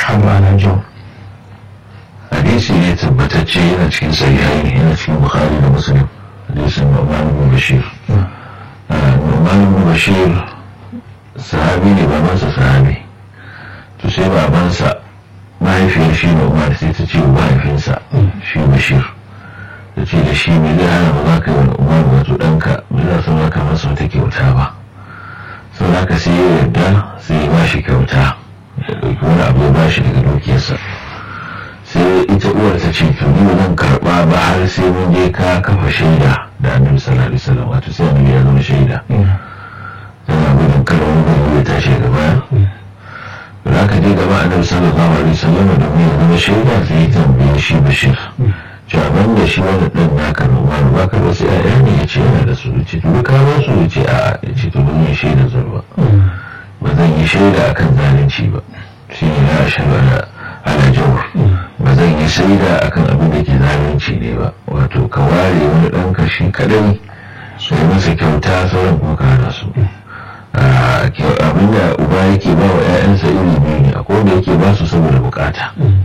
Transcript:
الحرب على الجور hadisi ne tabbatacce yana cikin sahihai yana cikin bukhari da muslim hadisin nu'man ibn bashir nu'man ibn bashir sahabi ne babansa sahabi to sai babansa mahaifiyar shi nu'man sai ta ce wa mahaifinsa shi bashir ta ce da shi mai zai hana ba za ka yi wani umar wato ɗanka mai za su maka masa wata kyauta ba sau da ka sai ya yarda sai ya ba shi kyauta ya ɗauki wani abu ya ba shi daga dukiyarsa sai ita uwar ta ce to ni zan karba ba har sai mun je ka kafa shaida da annabi sallallahu alaihi wasallam wato sai annabi ya zama shaida tana gudun kada wani gudu ya tashi gaba da aka je gaba annabi sallallahu alaihi wasallam da mu ya zama shaida sai ya tambaye shi bashir cewa ban da shi wani dan naka noma ba ka wasu ƴaƴa ne ya ce yana da su ce to ka ba su ya ce a'a ya ce to ban yi shaida zurba ba zan yi shaida akan zalunci ba shi ne ya shaida ala jawar ba zan yi shaida akan abin da ke zalunci ne ba wato ka ware wani ɗan kashi kadai sai masa kyauta sauran kuma ka hana su abin da uba yake ba wa 'ya'yansa iri biyu ne akwai wanda yake ba su saboda bukata